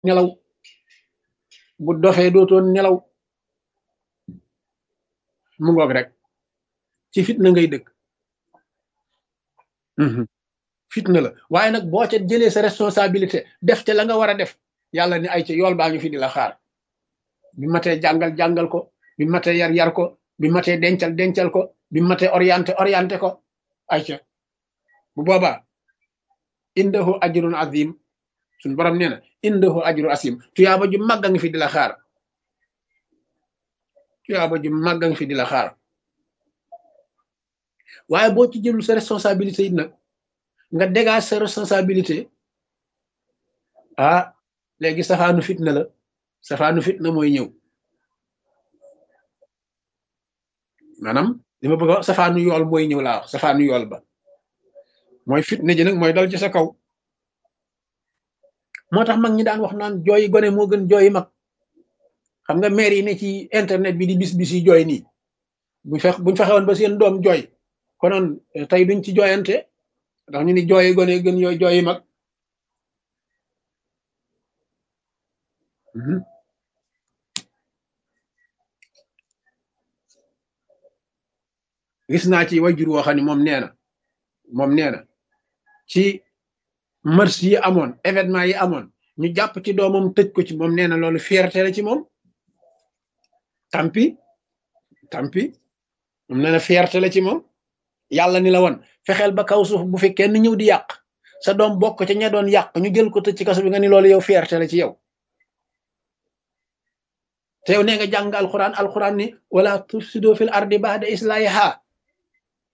nelaw bu dofee dootoon nelaw mu ngoog rek ci fitna ngay dëkk fitna la waaye nag boo ca jëlee sa responsabilité def te la nga war a def yàlla ni ay ca yool baa ngi fi di la xaar bi matee jàngal jàngal ko bi matee yar yar ko bi matee dencal dencal ko bi matee orienté orienté ko ay ca bu boobaa indahu ajrun azim suñ borom nee na indahu ajru asim tuyaaba ju màgga ngi fi di la xaar tuyaaba ju màgga ngi fi di la xaar waaye boo ci jëlul sa responsabilité it nag nga dégage sa responsabilité ah léegi safaanu fitna la safaanu fitna mooy ñëw maanaam li ma bëgg a wax safaanu yool mooy ñëw laa wax safaanu yool ba mooy fitna ji nag mooy dal ci sa kaw moo tax mag ñi daan wax naan jooyi gone moo gën jooyi mag xam nga maire yi ne ci internet bi di bis bis yi jooy nii buñ fex buñ fexewoon ba seen doom jooy konoon tey duñ ci jooyante ndax ñu ni jooyi gone gën yooyu jooyi mag gis naa ci wajur woo xam ne moom nee na moom nee na ci mars yi amoon événement yi amoon ñu jàpp ci doomam tëj ko ci moom nee na loolu fierté la ci moom tampi tampi moom nee na fierté la ci moom yàlla ni la woon fexeel ba kaw suuf bu fi kenn ñëw di yàq sa doom bokk ca ña doon yàq ñu jël ko tëj ci kaso bi nga ni loolu yow fierté la ci yow te yow nee nga jàng alquran alquran ni wala tufsido fil ardi ba'da islahiha